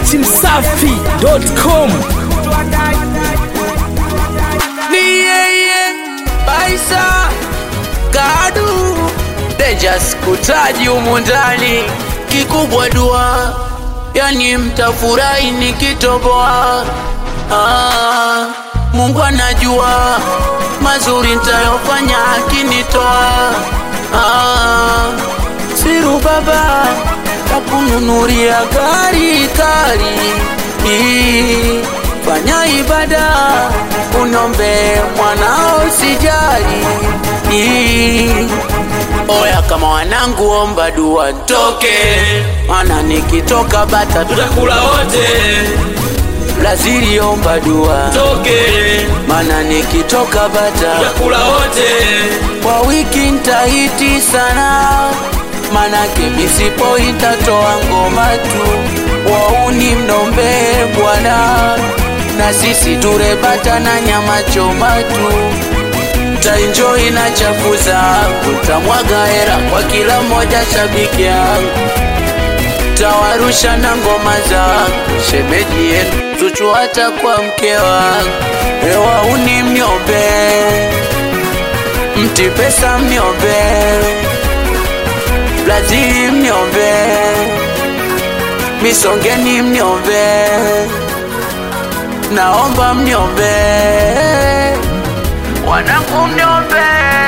dachimsafi.com ni yeye Baisa Kadu Dejas kutaji humu ndani kikubwa dua, yani mtafurahi nikitoboa. Ah, Mungu anajua mazuri nitayofanya akinitoa. Ah, siru baba takununuria gari kali Ii, fanya ibada unombe mwanao sijali Ii, oya kama wanangu omba dua ntoke mana nikitoka bata tutakula wote laziri omba dua toke mana nikitoka bata kula wote kwa wiki ntahiti sana manake misipo itatoa ngoma tu wauni mnombe bwana na sisi turebata na nyama choma tu taenjoi na chafu zangu tamwaga hera kwa kila mmoja shabiki yangu tawarusha na ngoma zangu shemeji yenu zuchu hata kwa mke wangu ewauni mniombe mti pesa mniombe Brazili mniombe misongeni mniombe naomba mniombe wanangu mniombe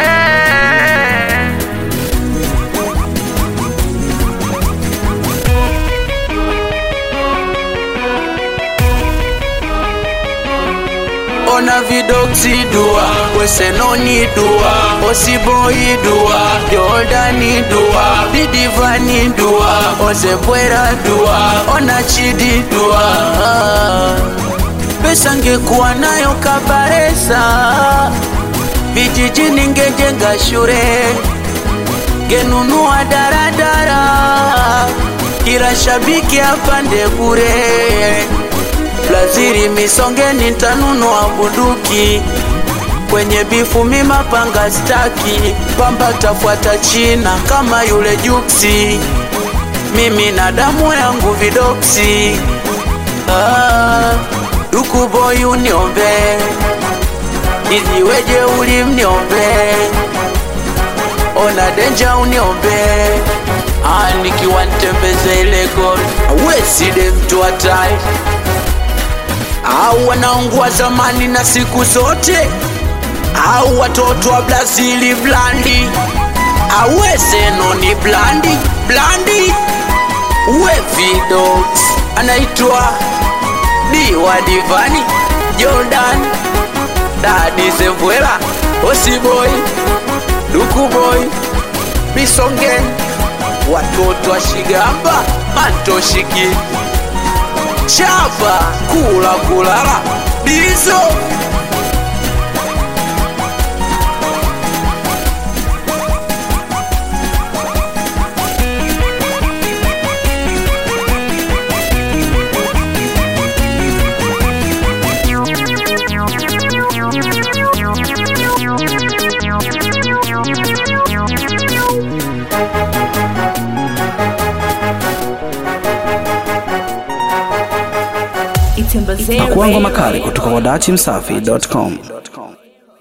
ona vidoksi dua wesenoni dua osiboi dua jordani dua didivani dua ozebwera dua ona chidi dua pesa ngekuwa nayo kabaresa vijijini ngejenga shure ngenunua daradara kila shabiki apande bure Blaziri misongeni ntanunua bunduki kwenye bifu mimapanga staki pamba tafuata China kama yule Juksi, mimi na damu yangu vidoksi. Ah, dukuboy uniombe iziweje uli mniombe ona denja uniombe ah, nikiwa ntembeze ile goli aweside mtu hatari au wanaongua zamani na siku zote au watoto wa Brazili blandi awezeno ni blandi blandi we vidox anaitwa diwa divani Jordan dadi Zevwela Osiboy Dukuboy Misongen watoto wa Shigamba Mantoshiki chapa kula kulala dizo pakuangwa makali kutoka kwa dachimsafi.com